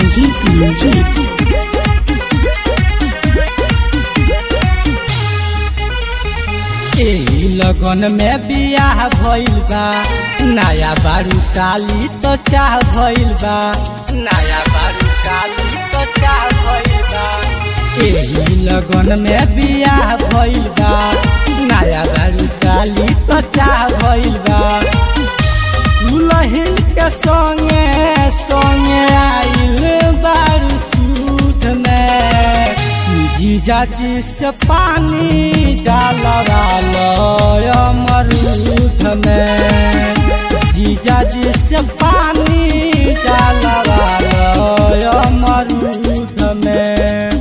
संजीत मंजीत एही लगन में बियाह भइल बा नया बारू साली तो चाह भइल बा नया बारू साली तो चाह भइल बा एही लगन में बियाह भइल बा नया बारू साली तो चाह भइल बा दुलहिन के संगे संगे आइल बारू सूट में जीजा जी से पानी डालवा लो अमरूद में जीजा जी से पानी डालवा लो अमरूद में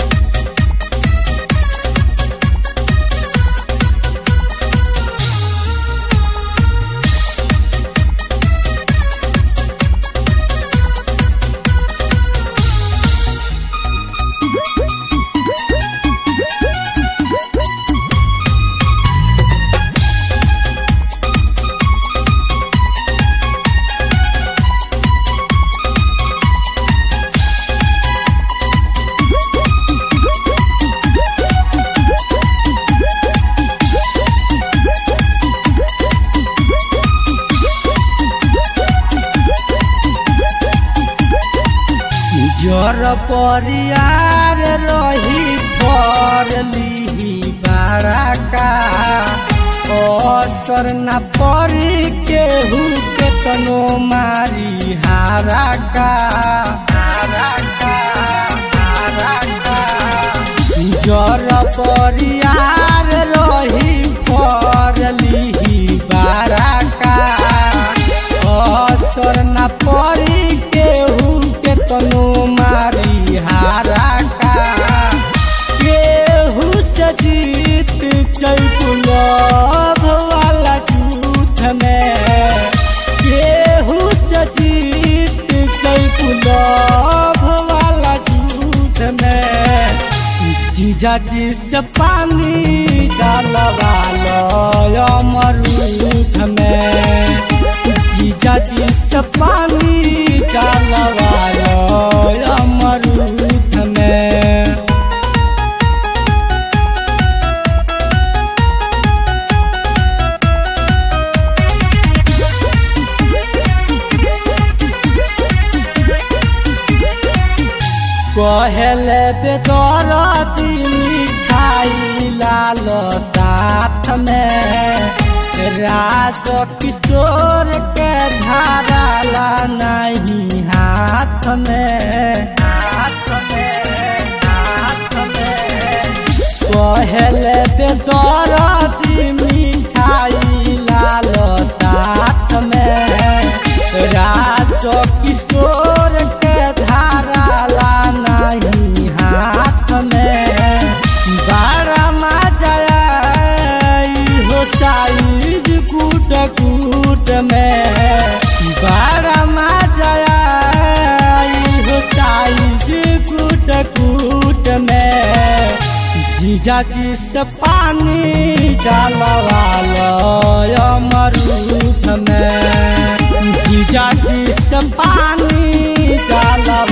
जर परियार रही पर ली बाराका असर न परी केहू के तनो मारी हाराका हाराका हाराका जर परियार रही पर ली बाराका असर न परी केहू के तनो मारी हाराका केहू से जीत चैपुलभ वाला झूठ में केहू से जीत चैपुलभ वाला झूठ में जीजा जी से पानी डालवा लो अमरूद में जीजा जी से पानी डालवा लो अमरूद में कहले बेदर मिठाई लाल साथ में राज किशोर के धाराला नहीं हाथ में हाथ में हाथ में कहले बेदर मिठाई लाल साथ में राज किशोर के धाराला नहीं हाथ में बारा मजा हो साइज कूट कूट में बारा मजा हो साइज कूट कूट में जीजा जी से पानी डालवा लो अमरूद में जीजा जी से पानी डालवा